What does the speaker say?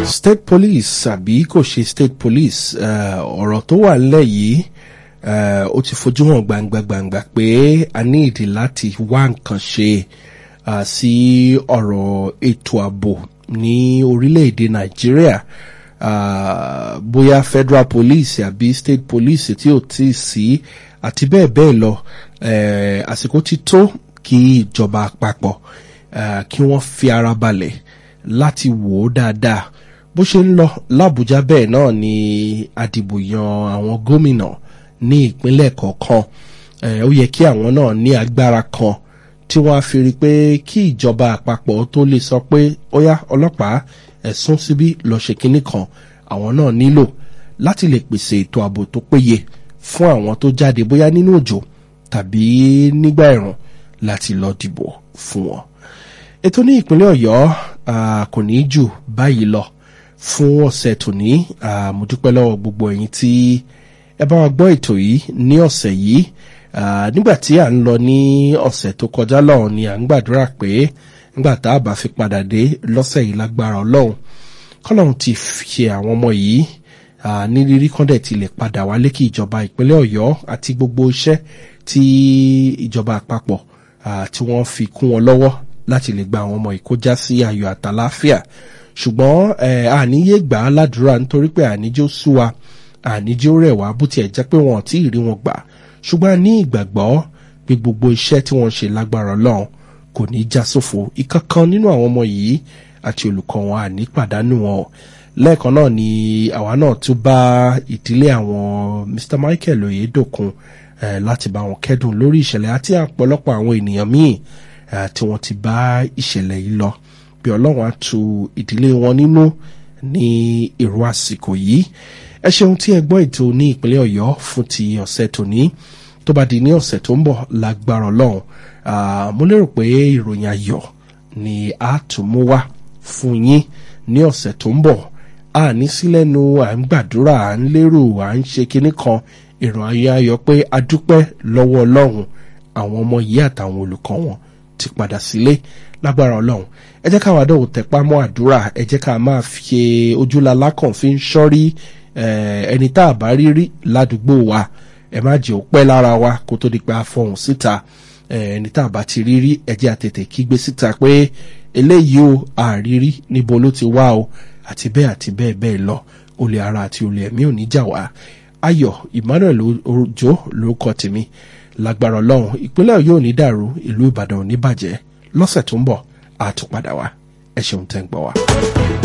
state police àbí kò ṣe state police eh, ọ̀rọ̀ tó wà nílẹ̀ yìí eh, ó ti fojú hàn gbangba gbangba pé a ní ìdí láti wá nǹkan ṣe ah, sí ọ̀rọ̀ ètò ààbò ní orílẹ̀-èdè nàìjíríà ah, bóyá federal police àbí state police tí ò tí ì sí àti bẹ́ẹ̀ bẹ́ẹ̀ lọ eh, àsìkò ti tó kí ìjọba àpapọ̀ ah, kí wọ́n fi ara balẹ̀ láti wò ó dáadáa bó ṣe ń lọ làbújá bẹ́ẹ̀ náà ni àdìbò yan àwọn gómìnà ní ìpínlẹ̀ kọ̀ọ̀kan Eh, ó yẹ kí àwọn náà ní agbára kan tí wọ́n á fi rí i pé kí ìjọba àpapọ̀ tó lè sọ pé ó yá ọlọ́pàá ẹ̀sùn síbí lọ ṣe kinní kan àwọn náà nílò láti lè pèsè ètò ààbò tó péye fún àwọn tó jáde bóyá nínú òjò tàbí nígbà ẹ̀rùn láti lọ dìbò fún wọn ètò ní ìpínlẹ̀ ọ̀yọ́ ah, kò ní jù báyìí lọ fún ọ̀sẹ̀ tòní ah, mo dúpẹ́ lọ́wọ́ gbogbo ẹ̀yin tí ẹ bá wa gbọ́ ètò yìí ní ọ̀sẹ̀ yìí Ah, nígbà tí à ń lọ ní ọ̀sẹ̀ tó kọjá lọ́hùn ni à ń gbàdúrà pé nígbà tá a bá fi padà dé lọ́sẹ̀ yìí lágbára ọlọ́run kọ́lọ́run ti ṣe àwọn ọmọ yìí ah, ní rírí kọ́ndẹ̀ ti lè padà wálé kí ìjọba ìpínlẹ̀ ọ̀yọ́ àti gbogbo iṣẹ́ tí ìjọba àpapọ̀ ah, tí wọ́n fi kún wọn lọ́wọ́ láti lè gba àwọn ọmọ yìí kó já sí ayọ̀ àtàláfíà ṣùgbọ́n eh, àníyé gbà á ládùúrà nítorí pé àníjó sú wa àníjó rẹ̀ wá bó tiẹ̀ jẹ́ pé wọn ò tí ì rí wọn gbà ṣùgbọ́n a ní ìgbàgbọ́ pé gbogbo iṣẹ́ tí wọ́n ṣe lágbára ọlọ́run kò ní í já sófo ìkankan nínú àwọn ọmọ yìí àti olùkọ́ wọn àní pàdánù wọn o lẹ́ẹ̀kan náà ni àwa náà tún bá ìdílé àwọn Mr Michael Oyedokun eh, láti bá wọn kẹ́dùn lórí ìṣẹ̀lẹ̀ àti ọ̀pọ̀lọpọ̀ àwọn ènìyàn míì eh, tí wọ́n ti bá ìṣẹ̀lẹ̀ yìí lọ bí ọlọ́run á tu ìdílé wọn nínú ní èrò àsìkò yìí ẹ ṣeun tí ẹ gbọ́ ètò ní ìpínlẹ̀ ọ̀yọ́ fún ti ọ̀sẹ̀ tòní tó bá di ní ọ̀sẹ̀ tó ń bọ̀ lágbára ọlọ́run Ah, mo lérò pé ìròyìn ayọ̀ ni a tún mú wá fún yín ní ọ̀sẹ̀ tó ń bọ̀ a ní sílẹ̀nu à ń gbàdúrà à ń lérò à ń ṣe kinní kan ìròyìn ayọ̀ pé a dúpẹ́ lọ́wọ́ ọlọ́run àwọn ọmọ yìí àtàwọn olùkọ́ wọn ti padà sílé lágbára ọlọ́run ẹ jẹ́ káwa dọ̀wọ́ tẹpá mọ́ àdúrà ẹ jẹ́ ká máa fi ojúlalá kàn fi ń ṣọ́rí eh, ẹni tá a bá rí rí ládùúgbò wa ẹ má jẹ́ ó pẹ́ lára wa kó tó di pé a fọhùn síta eh, ẹni tá a bá ti rí rí ẹ jẹ́ àtètè kígbe síta pé eléyìí o àrírí níbo ló ti wá o àti bẹ́ẹ̀ àti bẹ́ẹ̀ bẹ́ẹ̀ lọ olè ara àti olè ẹ̀mí ò ní jà wá ayọ̀ emmanuel ojo lórúkọ tèmi lágbára ọlọ́run ìpínlẹ̀ yóò ní dàrú ìlú ìbàdàn ò ní bàjẹ́ lọ́sẹ̀ tó ń bọ̀ àtúpadà wá ẹ ṣeun tẹ́ ń gbọ́ wa.